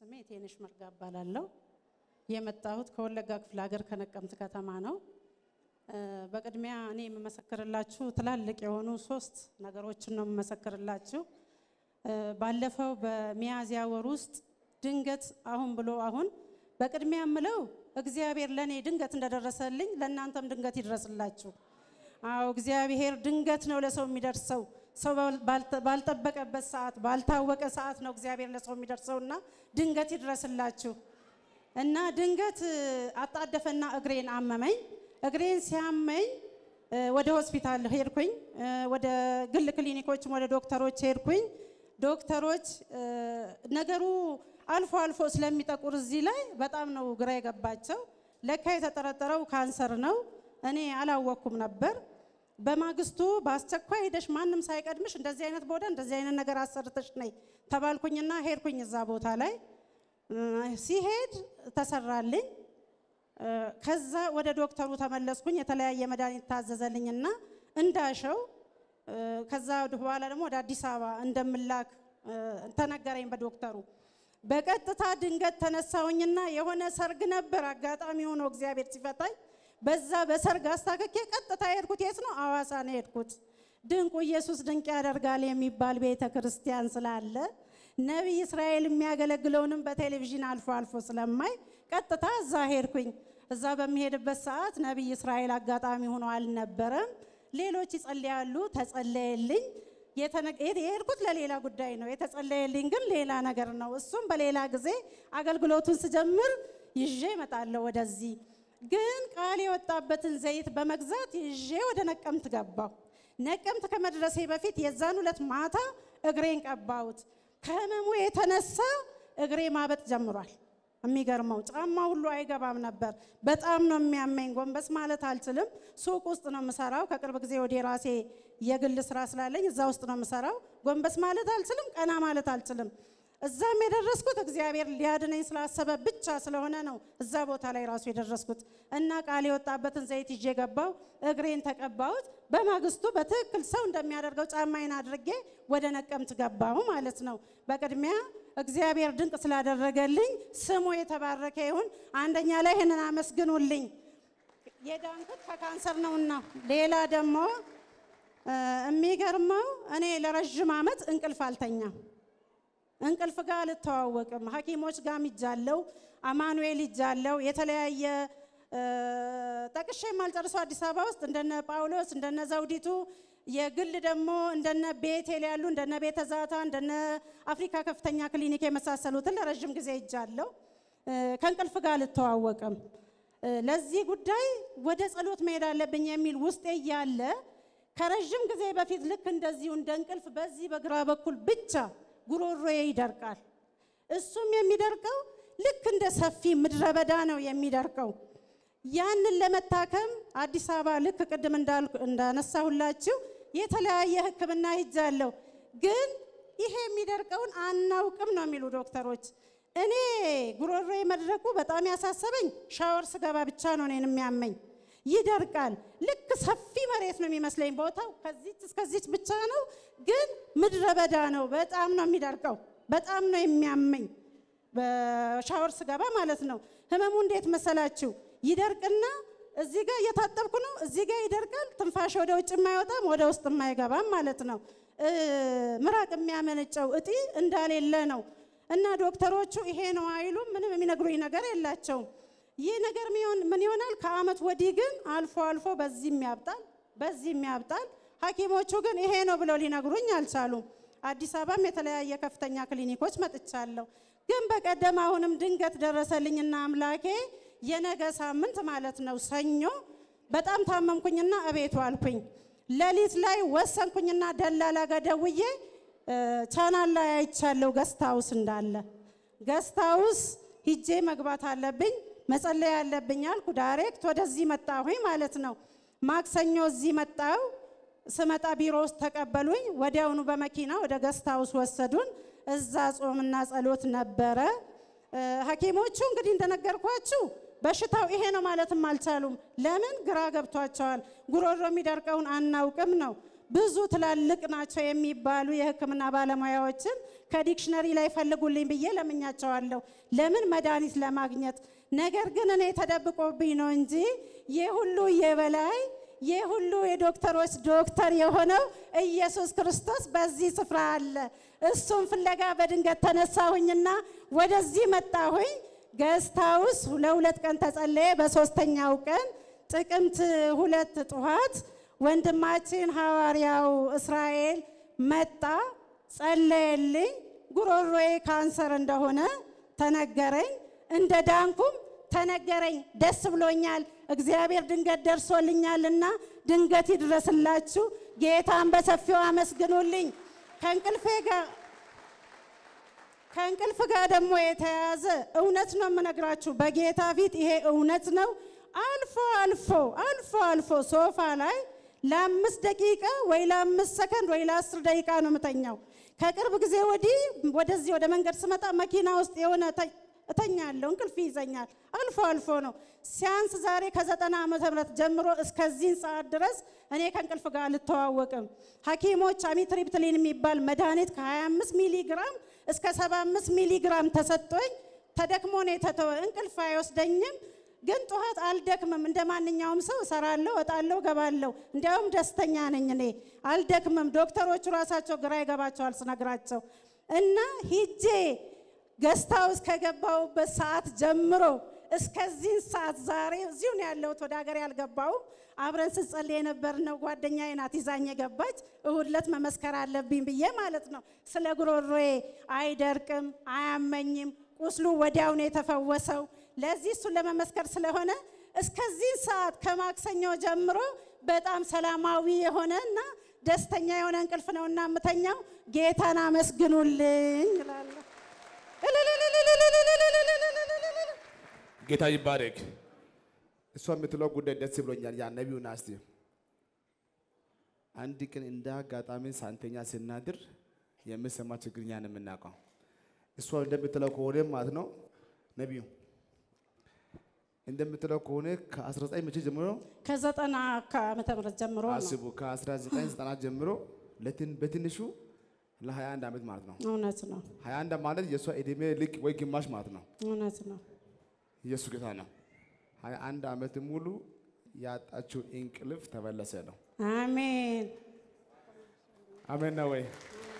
ስሜ ቴንሽ መርጋ እባላለሁ። የመጣሁት ከወለጋ ክፍለ ሀገር ከነቀምት ከተማ ነው። በቅድሚያ እኔ የምመሰክርላችሁ ትላልቅ የሆኑ ሶስት ነገሮችን ነው የምመሰክርላችሁ። ባለፈው በሚያዝያ ወር ውስጥ ድንገት አሁን ብሎ አሁን በቅድሚያ የምለው እግዚአብሔር ለእኔ ድንገት እንደደረሰልኝ ለእናንተም ድንገት ይድረስላችሁ። አዎ እግዚአብሔር ድንገት ነው ለሰው የሚደርሰው። ሰው ባልጠበቀበት ሰዓት ባልታወቀ ሰዓት ነው እግዚአብሔር ለሰው የሚደርሰውና ድንገት ይድረስላችሁ እና ድንገት አጣደፈና እግሬን አመመኝ። እግሬን ሲያመኝ ወደ ሆስፒታል ሄድኩኝ። ወደ ግል ክሊኒኮችም ወደ ዶክተሮች ሄድኩኝ። ዶክተሮች ነገሩ አልፎ አልፎ ስለሚጠቁር እዚህ ላይ በጣም ነው ግራ የገባቸው። ለካ የተጠረጠረው ካንሰር ነው። እኔ አላወቅኩም ነበር። በማግስቱ በአስቸኳይ ሄደሽ ማንም ሳይቀድምሽ እንደዚህ አይነት ቦታ እንደዚህ አይነት ነገር አሰርተሽ ነይ ተባልኩኝና ሄድኩኝ እዛ ቦታ ላይ ሲሄድ ተሰራልኝ። ከዛ ወደ ዶክተሩ ተመለስኩኝ። የተለያየ መድኃኒት ታዘዘልኝና እንዳሸው ከዛ በኋላ ደግሞ ወደ አዲስ አበባ እንደምላክ ተነገረኝ በዶክተሩ። በቀጥታ ድንገት ተነሳሁኝና የሆነ ሰርግ ነበር አጋጣሚ ሆኖ እግዚአብሔር ሲፈታኝ በዛ በሰርግ አስታክኬ ቀጥታ የሄድኩት የት ነው? አዋሳ ነው የሄድኩት። ድንቁ ኢየሱስ ድንቅ ያደርጋል የሚባል ቤተ ክርስቲያን ስላለ ነቢይ እስራኤል የሚያገለግለውንም በቴሌቪዥን አልፎ አልፎ ስለማይ ቀጥታ እዛ ሄድኩኝ። እዛ በሚሄድበት ሰዓት ነቢይ እስራኤል አጋጣሚ ሆኖ አልነበረም። ሌሎች ይጸልያሉ፣ ተጸለየልኝ። የሄድኩት ለሌላ ጉዳይ ነው። የተጸለየልኝ ግን ሌላ ነገር ነው። እሱም በሌላ ጊዜ አገልግሎቱን ስጀምር ይዤ እመጣለሁ ወደዚህ ግን ቃል የወጣበትን ዘይት በመግዛት ይዤ ወደ ነቀምት ገባሁ። ነቀምት ከመድረሴ በፊት የዛን ሁለት ማታ እግሬን ቀባሁት። ከህመሙ የተነሳ እግሬ ማበጥ ጀምሯል። የሚገርመው ጫማ ሁሉ አይገባም ነበር። በጣም ነው የሚያመኝ። ጎንበስ ማለት አልችልም። ሱቅ ውስጥ ነው የምሰራው። ከቅርብ ጊዜ ወደ ራሴ የግል ስራ ስላለኝ እዛ ውስጥ ነው የምሰራው። ጎንበስ ማለት አልችልም፣ ቀና ማለት አልችልም። እዛም የደረስኩት እግዚአብሔር ሊያድነኝ ስላሰበ ብቻ ስለሆነ ነው እዛ ቦታ ላይ ራሱ የደረስኩት እና ቃል የወጣበትን ዘይት ይዤ ገባው። እግሬን ተቀባሁት። በማግስቱ በትክክል ሰው እንደሚያደርገው ጫማዬን አድርጌ ወደ ነቀምት ገባሁ ማለት ነው። በቅድሚያ እግዚአብሔር ድንቅ ስላደረገልኝ ስሙ የተባረከ ይሁን። አንደኛ ላይ ይህንን አመስግኑልኝ። የዳንኩት ከካንሰር ነውና። ሌላ ደግሞ የሚገርመው እኔ ለረዥም ዓመት እንቅልፍ አልተኛም። እንቅልፍ ጋር አልተዋወቅም። ሐኪሞች ጋር ይጃለው አማኑኤል ይጃለው የተለያየ ጠቅሼ የማልጨርሰው አዲስ አበባ ውስጥ እንደነ ጳውሎስ እንደነ ዘውዲቱ የግል ደግሞ እንደነ ቤቴል ያሉ እንደነ ቤተ ዛታ እንደነ አፍሪካ ከፍተኛ ክሊኒክ የመሳሰሉትን ለረዥም ጊዜ ይጃለው። ከእንቅልፍ ጋር አልተዋወቅም። ለዚህ ጉዳይ ወደ ጸሎት መሄድ አለብኝ የሚል ውስጤ እያለ ከረዥም ጊዜ በፊት ልክ እንደዚሁ እንደ እንቅልፍ በዚህ በግራ በኩል ብቻ ጉሮሮዬ ይደርቃል። እሱም የሚደርቀው ልክ እንደ ሰፊ ምድረ በዳ ነው የሚደርቀው። ያንን ለመታከም አዲስ አበባ ልክ ቅድም እንዳነሳሁላችሁ የተለያየ ሕክምና ሂጃለሁ። ግን ይሄ የሚደርቀውን አናውቅም ነው የሚሉ ዶክተሮች። እኔ ጉሮሮዬ መድረቁ በጣም ያሳሰበኝ ሻወር ስገባ ብቻ ነው እኔን የሚያመኝ። ይደርቃል። ልክ ሰፊ መሬት ነው የሚመስለኝ ቦታው ከዚች እስከዚች ብቻ ነው፣ ግን ምድረ በዳ ነው። በጣም ነው የሚደርቀው። በጣም ነው የሚያመኝ በሻወር ስገባ ማለት ነው። ህመሙ እንዴት መሰላችሁ? ይደርቅና እዚህ ጋር እየታጠብኩ ነው፣ እዚህ ጋር ይደርቃል። ትንፋሽ ወደ ውጭ የማይወጣም ወደ ውስጥ የማይገባም ማለት ነው። ምራቅ የሚያመነጨው እጢ እንዳሌለ ነው። እና ዶክተሮቹ ይሄ ነው አይሉም። ምንም የሚነግሩኝ ነገር የላቸውም። ይህ ነገር ምን ይሆናል? ከአመት ወዲህ ግን አልፎ አልፎ በዚህም ያብጣል፣ በዚህም ያብጣል። ሐኪሞቹ ግን ይሄ ነው ብለው ሊነግሩኝ አልቻሉም። አዲስ አበባም የተለያየ ከፍተኛ ክሊኒኮች መጥቻለሁ። ግን በቀደም አሁንም ድንገት ደረሰልኝና አምላኬ የነገ ሳምንት ማለት ነው ሰኞ በጣም ታመምኩኝና እቤቱ አልኩኝ። ሌሊት ላይ ወሰንኩኝና ደላላ ጋር ደውዬ ቻናል ላይ አይቻለሁ ገስት ሃውስ እንዳለ ገስት ሃውስ ሂጄ መግባት አለብኝ መጸለይ ያለብኝ አልኩ። ዳይሬክት ወደዚህ መጣሁኝ ማለት ነው። ማክሰኞ እዚህ መጣሁ። ስመጣ ቢሮ ውስጥ ተቀበሉኝ። ወዲያውኑ በመኪና ወደ ገስት ሃውስ ወሰዱን። እዛ ጾምና ጸሎት ነበረ። ሐኪሞቹ እንግዲህ እንደነገርኳችሁ በሽታው ይሄ ነው ማለትም አልቻሉም። ለምን ግራ ገብቷቸዋል። ጉሮሮ የሚደርቀውን አናውቅም ነው። ብዙ ትላልቅ ናቸው የሚባሉ የሕክምና ባለሙያዎችን ከዲክሽነሪ ላይ ፈልጉልኝ ብዬ ለምኛቸዋለሁ። ለምን መድኃኒት ለማግኘት። ነገር ግን እኔ ተደብቆብኝ ነው እንጂ ይህ ሁሉ የበላይ ይህ ሁሉ የዶክተሮች ዶክተር የሆነው ኢየሱስ ክርስቶስ በዚህ ስፍራ አለ። እሱም ፍለጋ በድንገት ተነሳሁኝና ወደዚህ መጣሁኝ። ገስታውስ ለሁለት ቀን ተጸለየ። በሶስተኛው ቀን ጥቅምት ሁለት ጠዋት ወንድማችን ሐዋርያው እስራኤል መጣ፣ ጸለየልኝ። ጉሮሮዬ ካንሰር እንደሆነ ተነገረኝ። እንደ ዳንኩም ተነገረኝ። ደስ ብሎኛል። እግዚአብሔር ድንገት ደርሶልኛልና ድንገት ይድረስላችሁ። ጌታን በሰፊው አመስግኑልኝ። ከእንቅልፌ ጋር ከእንቅልፍ ጋር ደግሞ የተያያዘ እውነት ነው የምነግራችሁ። በጌታ ፊት ይሄ እውነት ነው። አልፎ አልፎ አልፎ አልፎ ሶፋ ላይ ለአምስት ደቂቃ ወይ ለአምስት ሰከንድ ወይ ለአስር ደቂቃ ነው የምተኛው። ከቅርብ ጊዜ ወዲህ ወደዚህ ወደ መንገድ ስመጣ መኪና ውስጥ የሆነ እተኛለሁ፣ እንቅልፍ ይይዘኛል። አልፎ አልፎ ነው ሲያንስ። ዛሬ ከዘጠና ዓመተ ምህረት ጀምሮ እስከዚህን ሰዓት ድረስ እኔ ከእንቅልፍ ጋር አልተዋወቅም። ሐኪሞች አሚትሪፕትሊን የሚባል መድኃኒት ከ25 ሚሊ ግራም እስከ 75 ሚሊ ግራም ተሰጥቶኝ ተደክሞ ነው የተተወ። እንቅልፍ አይወስደኝም፣ ግን ጠዋት አልደክምም። እንደ ማንኛውም ሰው እሰራለሁ፣ እወጣለሁ፣ ገባለሁ። እንዲያውም ደስተኛ ነኝ እኔ አልደክምም። ዶክተሮቹ ራሳቸው ግራ ይገባቸዋል ስነግራቸው እና ሂጄ ገስታ ውስጥ ከገባሁበት ሰዓት ጀምሮ እስከዚህን ሰዓት ዛሬ እዚሁ ነው ያለሁት። ወደ ሀገር ያልገባውም አብረን ስንጸልይ የነበርነው ጓደኛዬ ናት ይዛኝ የገባች። እሁድ ዕለት መመስከር አለብኝ ብዬ ማለት ነው። ስለ ጉሮሮዬ አይደርቅም፣ አያመኝም። ቁስሉ ወዲያው ነው የተፈወሰው። ለዚህ እሱን ለመመስከር ስለሆነ እስከዚህ ሰዓት ከማክሰኞ ጀምሮ በጣም ሰላማዊ የሆነ እና ደስተኛ የሆነ እንቅልፍ ነው እና የምተኛው። ጌታን አመስግኑልኝ እላለሁ። ጌታ ይባረክ። እሷ የምትለው ጉዳይ ደስ ብሎኛል። ያ ነቢዩ ናስቲ አንድ ቀን እንደ አጋጣሚ ሳንተኛ ስናድር የምሰማ ችግር እኛ ነው የምናውቀው። እሷ እንደምትለው ከሆነ ማለት ነው ነቢዩ እንደምትለው ከሆነ ከ19 መቼ ጀምሮ ከዘጠና ዓመተ ምህረት ጀምሮ ነው። አስቡ፣ ከ1990 ጀምሮ ለትን በትንሹ ለ21 ዓመት ማለት ነው። እውነት ነው፣ 21 ማለት የእሷ ዕድሜ ልክ ወይ ግማሽ ማለት ነው። እውነት ነው። ኢየሱስ ጌታ ነው። 21 ዓመት ሙሉ ያጣችው እንቅልፍ ተመለሰ ነው። አሜን። አሜን ነው ወይ?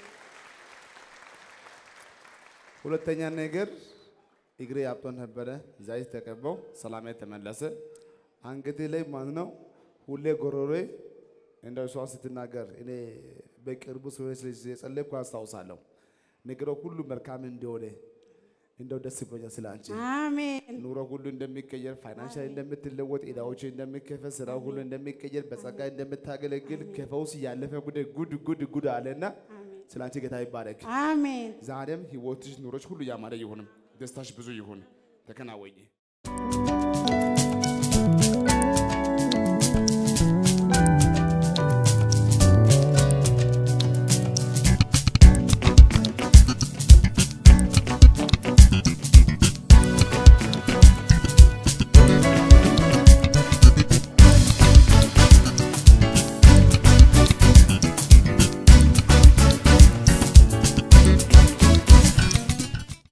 ሁለተኛ ነገር እግሬ ያብጦ ነበረ። ዘይት ተቀባው፣ ሰላሜ ተመለሰ። አንገቴ ላይ ማለት ነው ሁሌ ጎሮሮዬ እንደ እሷ ስትናገር እኔ በቅርቡ ሰዎች የጸለይኩ አስታውሳለሁ። ነገሮ ሁሉ መልካም እንደሆነ እንደው ደስ ብሎኛል ስለ አንቺ አሜን። ኑሮ ሁሉ እንደሚቀየር፣ ፋይናንሻል እንደምትለወጥ፣ ዕዳዎች እንደሚከፈል፣ ስራው ሁሉ እንደሚቀየር፣ በጸጋ እንደምታገለግል ከፈውስ ያለፈ ጉዳይ ጉድ ጉድ ጉድ አለና ስለ አንቺ ጌታ ይባረክ። አሜን። ዛሬም ህይወትሽ፣ ኑሮች ሁሉ ያማረ ይሁንም፣ ደስታሽ ብዙ ይሁን። ተከናወኝ።